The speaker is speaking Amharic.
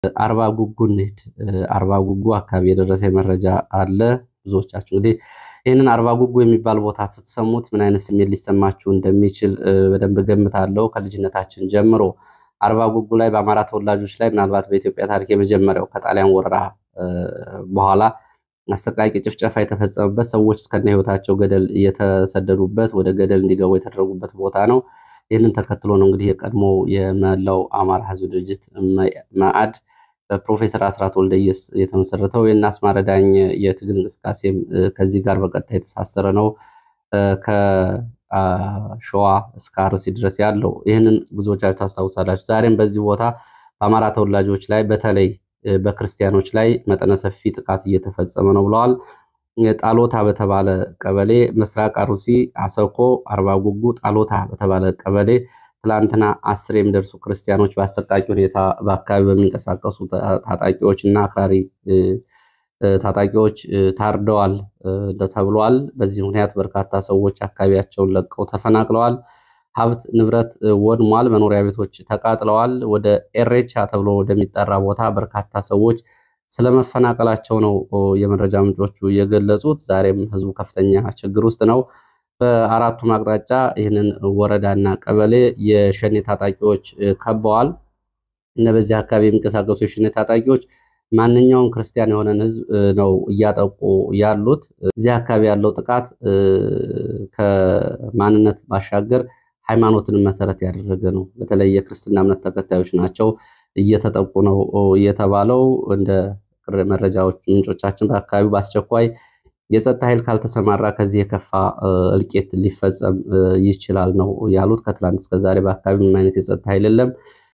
አርባ ጉጉ እንሂድ። አርባ ጉጉ አካባቢ የደረሰ መረጃ አለ። ብዙዎቻችሁ እንግዲህ ይህንን አርባ ጉጉ የሚባል ቦታ ስትሰሙት ምን አይነት ስሜት ሊሰማችሁ እንደሚችል በደንብ ገምታለሁ። ከልጅነታችን ጀምሮ አርባ ጉጉ ላይ በአማራ ተወላጆች ላይ ምናልባት በኢትዮጵያ ታሪክ የመጀመሪያው ከጣሊያን ወረራ በኋላ አሰቃቂ ጭፍጨፋ የተፈጸመበት ሰዎች እስከነ ሕይወታቸው ገደል እየተሰደዱበት ወደ ገደል እንዲገቡ የተደረጉበት ቦታ ነው። ይህንን ተከትሎ ነው እንግዲህ የቀድሞ የመላው አማራ ሕዝብ ድርጅት መአድ በፕሮፌሰር አስራት ወልደየስ የተመሰረተው የእነ አስማረ ዳኘ የትግል እንቅስቃሴም ከዚህ ጋር በቀጥታ የተሳሰረ ነው። ከሸዋ እስከ አርሲ ድረስ ያለው ይህንን ብዙዎቻችሁ ታስታውሳላችሁ። ዛሬም በዚህ ቦታ በአማራ ተወላጆች ላይ በተለይ በክርስቲያኖች ላይ መጠነ ሰፊ ጥቃት እየተፈጸመ ነው ብለዋል። ጣሎታ በተባለ ቀበሌ ምስራቅ አሩሲ አሰኮ አርባ ጉጉ ጣሎታ በተባለ ቀበሌ ትላንትና አስር የሚደርሱ ክርስቲያኖች በአሰቃቂ ሁኔታ በአካባቢ በሚንቀሳቀሱ ታጣቂዎች እና አክራሪ ታጣቂዎች ታርደዋል ተብሏል። በዚህ ምክንያት በርካታ ሰዎች አካባቢያቸውን ለቀው ተፈናቅለዋል። ሀብት ንብረት ወድሟል። መኖሪያ ቤቶች ተቃጥለዋል። ወደ ኤሬቻ ተብሎ ወደሚጠራ ቦታ በርካታ ሰዎች ስለመፈናቀላቸው ነው የመረጃ ምንጮቹ የገለጹት። ዛሬም ህዝቡ ከፍተኛ ችግር ውስጥ ነው። በአራቱም አቅጣጫ ይህንን ወረዳና ቀበሌ የሸኔ ታጣቂዎች ከበዋል። እነ በዚህ አካባቢ የሚንቀሳቀሱ የሸኔ ታጣቂዎች ማንኛውም ክርስቲያን የሆነን ህዝብ ነው እያጠቁ ያሉት። እዚህ አካባቢ ያለው ጥቃት ከማንነት ባሻገር ሃይማኖትን መሰረት ያደረገ ነው። በተለይ የክርስትና እምነት ተከታዮች ናቸው እየተጠቁ ነው የተባለው። እንደ መረጃዎች ምንጮቻችን በአካባቢው በአስቸኳይ የጸጥታ ኃይል ካልተሰማራ ከዚህ የከፋ እልቂት ሊፈጸም ይችላል ነው ያሉት። ከትላንት እስከ ዛሬ በአካባቢ ምንም አይነት የጸጥታ ኃይል የለም።